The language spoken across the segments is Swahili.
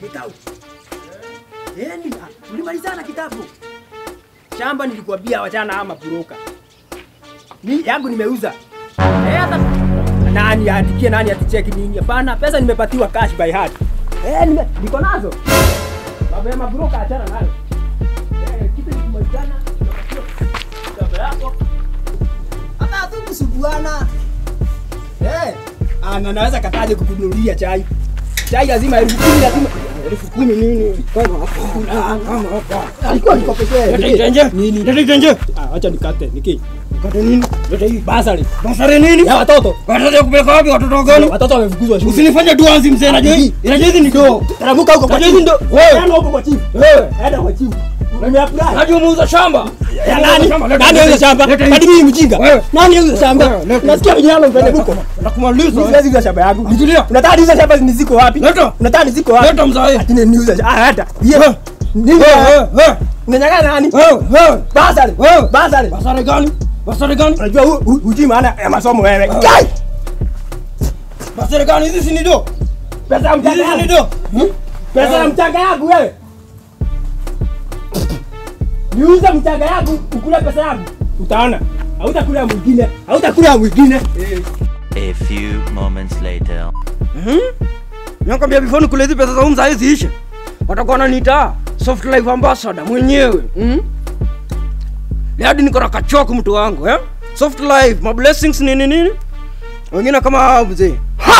Mikau. Eh, ni ulimalizana kitabu. Shamba nilikwambia wachana ama puruka. Ni yangu nimeuza. Eh, hata nani atikie nani aticheki nini? Hapana, pesa nimepatiwa cash by heart. Eh, nime, niko nazo. Mambo ya mabroka achana nayo. Eh, kitu nikimalizana tunapatiwa shamba yako. Hata hatukusuguana. Eh, ana naweza kataje kukununulia chai. Chai lazima elfu kumi lazima elfu kumi nini? Kama hapa. Alikuwa nikopeshea. Leta itenje. Nini? Leta itenje. Ah, acha nikate. Niki. Kata nini? Leta hii basari. Basari nini? Ya watoto. Watoto ya kupeleka wapi watoto gani? Watoto wamefukuzwa shule. Usinifanye duanzi mzee, najua hii. Inajua hizi ni doo. Taramuka huko kwa Unajua hizi chifu. ndo- wewe. Enda huko kwa chifu. Wewe. Enda kwa chifu. Nimeapply. Najua umeuza shamba. Ya nani? Shamba, leta Nani hii. auza shamba? Leta hii. Hadi mimi mjinga. Wewe. Nani auza shamba? Wewe, leta hii. Nasikia vijana mpende huko. Nakumaliza. Mimi wewe. siwezi uza shamba yangu. Nitulia. Unataka niuze shamba ni ziko wapi? Leta. Unataka ni ziko wapi? Leta mzae. Ati ni niuze shamba. Ah, hata. Ye. Wewe. Nini? Wewe, wewe. Unanyang'anya nani? Wewe, wewe. Basari. Wewe. Basari. Basari gani? Basari gani? Unajua hu- hu- hujui maana ya masomo wewe. Wewe. Kai! Basari gani? Hizi si ni doo. Pesa ya mchanga Hizi si ni yangu. doo. Pesa ya mchanga yangu wewe. Niuze mchanga yangu ukule pesa yangu. Utaona. Hautakula mwingine. Hautakula mwingine. Eh. A few moments later. Nakwambia before nikule hizi pesa za umza hizi ishe. Watakuwa wananiita soft life ambassador mwenyewe. Mm? Leo hadi niko na kachoko mtu wangu, eh? Soft life, my blessings nini nini? Wengine kama hao mzee.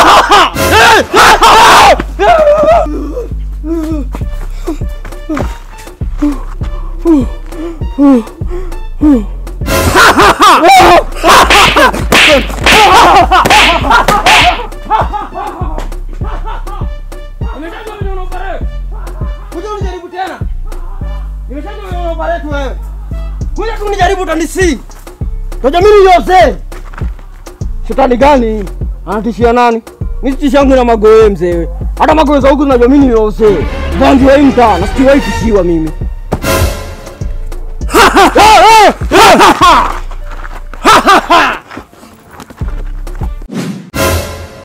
Nimeshajua vile unaoperate. Kuja unijaribu tena. Nimeshajua vile unaoperate wewe. Kuja tu unijaribu utanisi. Toja mimi yose. Shetani gani? Anatishia nani? Mimi tishia yangu na magoe mzee. Hata magoe za huku najua mimi yose. Bangi wa imta, nasikiwa itishiwa mimi.